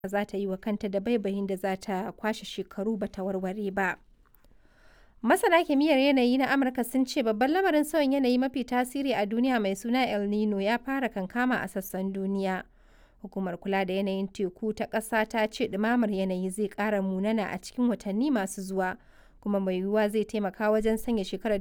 za ta yi wa kanta dabaibayin da za ta kwashe shekaru ba ta warware ba. Masana kimiyyar yanayi na Amurka sun ce babban lamarin sauyin yanayi mafi tasiri a duniya mai suna El Nino ya fara kankama a sassan duniya. Hukumar kula da yanayin teku ta ƙasa ta ce ɗumamar yanayi zai ƙara munana a cikin watanni masu zuwa, kuma mai yiwuwa zai taimaka wajen sanya shekarar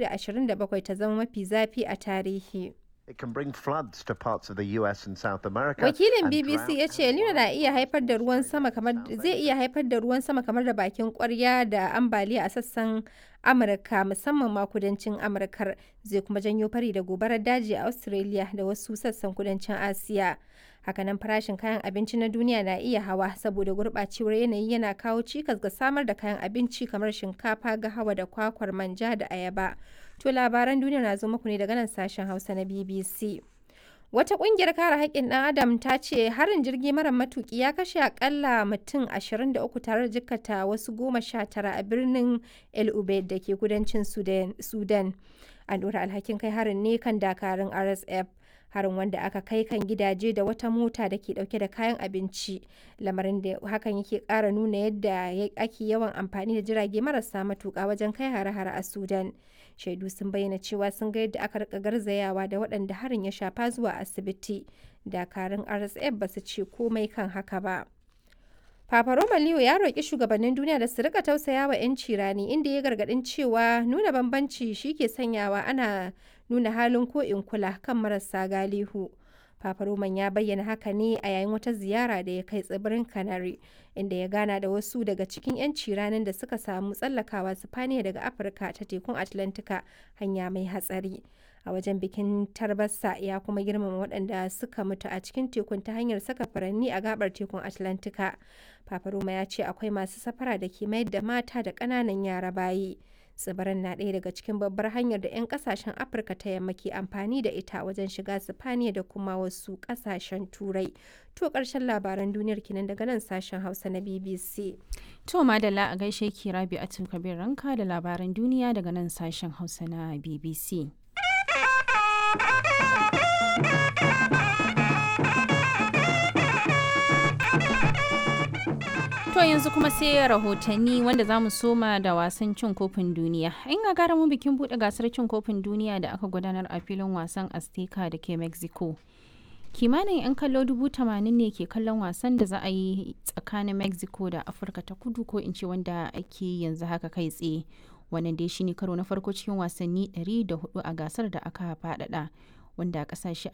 2027 ta zama mafi zafi a tarihi. It can bring floods to parts of the US and South America. Wakilin and BBC drought ya ce El Nino na iya haifar da ruwan sama kamar zai iya haifar da ruwan sama kamar da bakin kwarya da ambaliya a sassan Amurka musamman ma kudancin Amurkar zai kuma janyo fari da gobarar daji a Australia da wasu sassan kudancin Asiya. Hakanan farashin kayan abinci na duniya na iya hawa saboda gurɓacewar yanayi yana kawo cikas ga samar da kayan abinci kamar shinkafa, gahawa da kwakwar manja da ayaba. To labaran duniya na zo muku ne daga nan sashen Hausa na BBC. Wata ƙungiyar kare haƙƙin ɗan Adam ta ce harin jirgi mara matuƙi ya kashe akalla mutum 23 tare da jikkata wasu goma sha tara a birnin El Ubaid da ke kudancin Sudan. Sudan. An ɗora alhakin kai harin ne kan dakarun RSF. Harin wanda aka kai kan gidaje da wata mota da ke ɗauke da kayan abinci. Lamarin da hakan yake ƙara nuna yadda ya- ake yawan amfani da jirage marasa matuƙa wajen kai hare-hare a Sudan. Shaidu sun bayyana cewa sun ga yadda aka rika garzayawa da waɗanda harin ya shafa zuwa asibiti. Dakarun RSF ba su ce komai kan haka ba. Papa Roma Leo ya roƙi shugabannin duniya da su rika tausaya wa 'yanci rani inda ya gargaɗin cewa nuna bambanci shi ke sanyawa ana nuna halin ko in kula kan marasa galihu. Papa Roman ya bayyana haka ne a yayin wata ziyara da ya kai tsibirin Canary, inda ya gana da wasu daga cikin 'yanci ranar da suka samu tsallakawa Sifaniya daga Afirka ta tekun Atlantika hanya mai hatsari. A wajen bikin tarbasa ya kuma girmama waɗanda suka mutu a cikin tekun ta hanyar saka furanni a gabar tekun Atlantika. Papa Roma ya ce akwai masu safara da ke mayar da mata da ƙananan yara bayi. tsibirin na ɗaya daga cikin babbar hanyar da 'yan kasashen afirka ta yamma ke amfani da ita wajen shiga sifaniya da kuma wasu kasashen turai to ƙarshen labaran duniyar kinan daga nan sashen hausa na bbc To madalla a gaishe ki Rabi Atul Kabir Ranka da labaran duniya daga nan sashen Hausa na BBC. To yanzu kuma sai rahotanni wanda za mu soma da wasan cin kofin duniya. In ga gara mu bikin buɗe gasar cin kofin duniya da aka gudanar a filin wasan Azteca da ke Mexico. Kimanin 'yan kallo dubu tamanin ne ke kallon wasan da za a yi tsakanin Mexico da Afirka ta kudu ko in ce wanda ake yanzu haka kai tsaye. Wannan dai shine karo na farko cikin wasanni 104 a gasar da aka faɗaɗa. wanda kasashe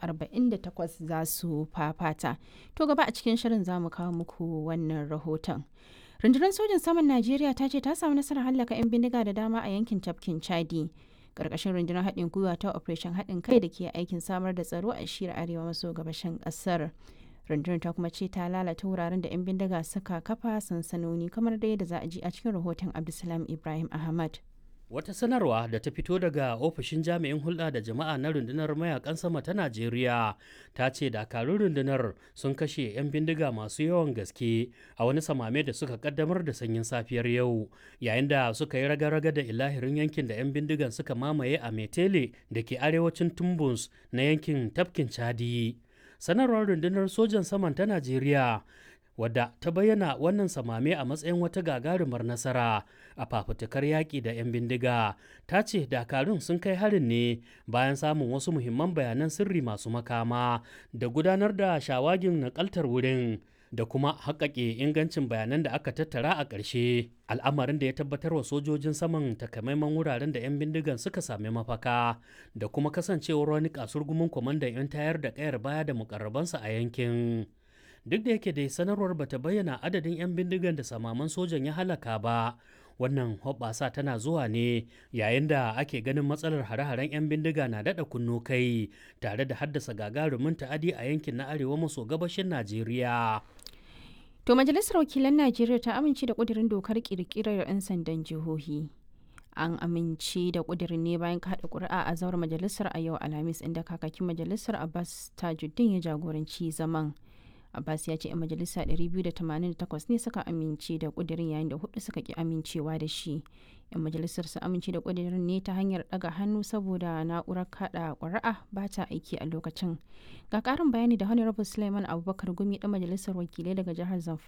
48 za su fafata. To gaba a cikin shirin za mu kawo muku wannan rahoton. Rundunar sojin saman Najeriya ta ce ta samu nasarar hallaka 'yan bindiga da dama a yankin tafkin Chadi. Karkashin rundunar haɗin gwiwa ta Operation haɗin kai da ke aikin samar da tsaro a shiyar arewa maso gabashin ƙasar. Rundunar ta kuma ce ta lalata wuraren da 'yan bindiga suka kafa sansanoni kamar da yadda za a ji a cikin rahoton Abdulsalam Ibrahim Ahmad. Wata sanarwa da ta fito daga ofishin jami'in hulɗa da jama'a na rundunar mayakan sama ta Najeriya ta ce dakarun rundunar sun kashe 'yan bindiga masu yawan gaske a wani samame da suka kaddamar da sanyin safiyar yau yayin da suka yi raga-raga da ilahirin yankin da 'yan bindigan suka mamaye a Metele da ke arewacin Tumbus na yankin tafkin Chadi. Sanarwar rundunar sojan saman ta Najeriya wadda ta bayyana wannan samame a matsayin wata gagarumar nasara a fafutukar yaƙi da 'yan bindiga ta ce dakarun sun kai harin ne bayan samun wasu muhimman bayanan sirri masu makama da gudanar da shawagin nakaltar wurin da kuma haƙaƙe ingancin bayanan da aka tattara a ƙarshe al'amarin da ya tabbatar wa sojojin saman takamaiman wuraren da 'yan bindigan suka sami mafaka da kuma kasancewar wani kasurgumin kwamandan 'yan tayar da ƙayar baya da mukarrabansa a yankin duk da yake dai sanarwar bata bayyana adadin 'yan bindigan da samaman sojan ya halaka ba wannan hoɓɓasa tana zuwa ne yayin da ake ganin matsalar hare-haren 'yan bindiga na daɗa kunno kai tare da haddasa gagarumin ta'adi a yankin na arewa maso gabashin najeriya To Majalisar Wakilan Najeriya ta amince da ƙudurin dokar ƙirƙirar 'yan sandan jihohi. An amince da ƙudurin ne bayan kaɗa ƙuri'a a zauren majalisar a yau Alhamis inda kakakin majalisar Abbas Tajuddin ya jagoranci zaman. abbas ya ce 'yan majalisa 288 ne suka amince da kudirin yayin da hudu suka ki amincewa da shi 'yan majalisar su amince da kudirin ne ta hanyar daga hannu saboda na'urar kada ƙuri'a ba ta aiki a lokacin ga ƙarin bayani da honorable suleiman abubakar gumi dan majalisar wakilai daga jihar zamfara